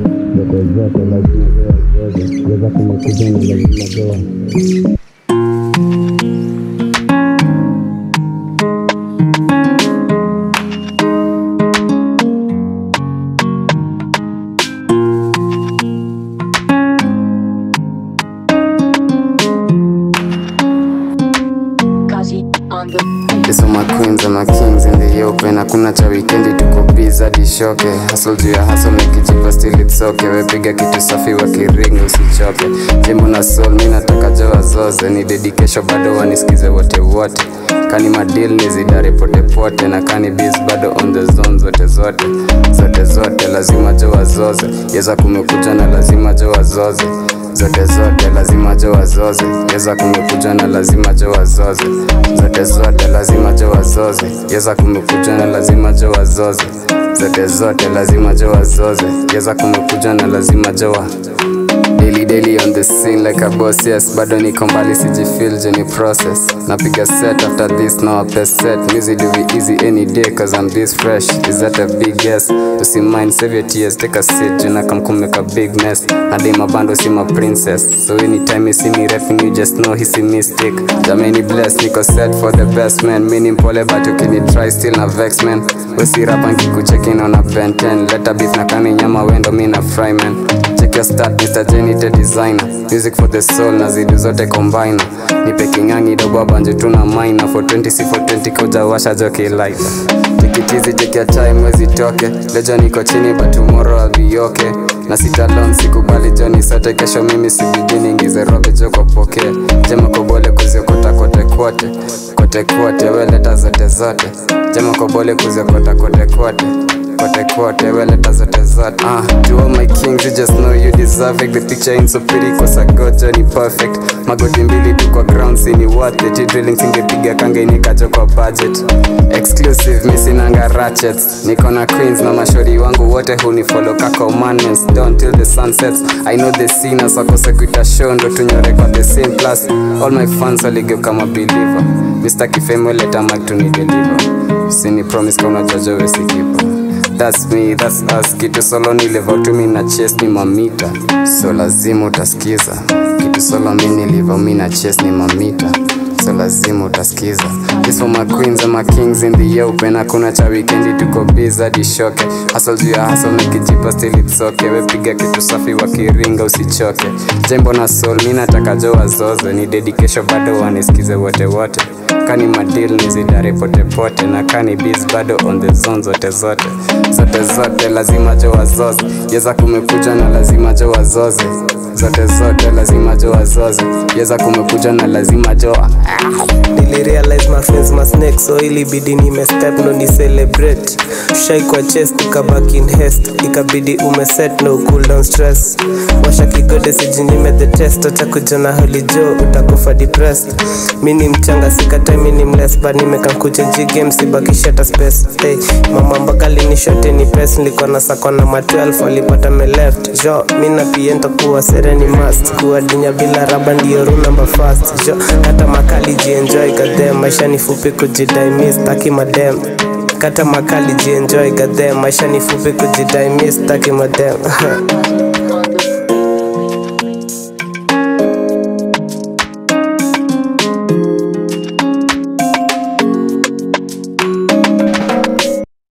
zote zote lazima doa zote weza kumekuja na lazima doa Kazi on the This for my queens and my kings in the open Hakuna cha wikendi tuko biz hadi shoke Hustle juu ya hustle nikijipa still it's okay Wepiga kitu safi wa kiringi usichoke Jimbo na soul mi nataka joa zoze Ni dedication bado wanisikize wote wote Kani madil nizidare pote pote Na kani biz bado on the zone zote zote Zote zote lazima joa zoze Yeza kumekuja na lazima joa zoze zote zote lazima jo wazoze yeza kumekuja na lazima jo wazoze zote zote lazima jo wazoze yeza kumekuja na lazima jo wazoze zote zote lazima jo wazoze yeza kumekuja na lazima jo wa Daily daily on the scene like a boss yes bado niko mbali sijifeel jeni process napiga set after this now a best set music do be easy any day cause I'm this fresh is that a big yes usi save your tears take a seat juna come come make a big mess hadi mabando si ma princess so anytime you see me rapping you just know hisi mistake jamani bless niko set for the best man mini mpole but ukini try still na vex man wesi rapa nkikucheki naona Ben 10 leta beef na kani nyama wendo mi na fry man check your start Mr. Jenny the designer music for the soul na zidu zote combine nipe kingangi dogo banje tuna mina for 20 si for 20 koja washa joki light tikitizi chekia time mwezi toke lejo niko chini but tomorrow I'll be okay na sitalon sikubali joni sote kesho mimi sibidi ingize robe joko pokea jema kobole kuziokota kote kwote kote kwote weleta zote zote jema kobole kuziokota kote kwote kote kote weleta zote zote ah, to all my kings you just know you deserve it the picture ain't so pretty cause I got Johnny perfect magoti mbili tu kwa ground sini worth it drilling singepiga kange nikacho kwa budget exclusive misinanga ratchets niko na queens na mashori wangu wote hunifollow ka commandments down till the sun sets I know the scene sakose kuita show ndo tunyore kwa the same plus all my fans waligeuka mabeliever Mr. Kifemo leta mic to ni deliver usini promise kama unajaja wewe si kipa That's me, that's us Kitu solo niliva tu mi na chase ni mamita So lazima utasikiza Kitu solo mi niliva mi na chase ni mamita So lazima utasikiza This for my queens and my kings in the open Hakuna cha weekendi tuko biz hadi shoke Hustle juu ya hustle nikijipa still it's okay Wepiga kitu safi wakiringa usichoke Jembo na soul mi nataka jo wazoze Ni dedication bado wanisikize wote wote kani madil nizidare pote pote na kani biz bado on the zone zote zote zote zote lazima jo wazoze yeza kumekuja na lazima jo wazoze zote zote lazima jo wazoze yeza kumekuja na lazima jo nilirealize my friends my snake so ilibidi nimestep ndo ni celebrate shai kwa chest ukabaki in haste ikabidi umeset no cool down stress washa kigode sijinyime the test acha kujona holijo utakufa depressed mi ni mchanga sikatai mi ni mles but nimekankucha jigame sibakishata space hey, mama mpaka linishote ni pes nilikuwa na sako na ma 12 walipata me left jo mi na piento kuwa sereni must kuwa dinya bila raba ndio rule number fast jo hata makali jienjoy gadhem maisha ni fupi kujidai mi staki madem kata makali jienjoy gadhem maisha ni fupi kujidai mi staki madem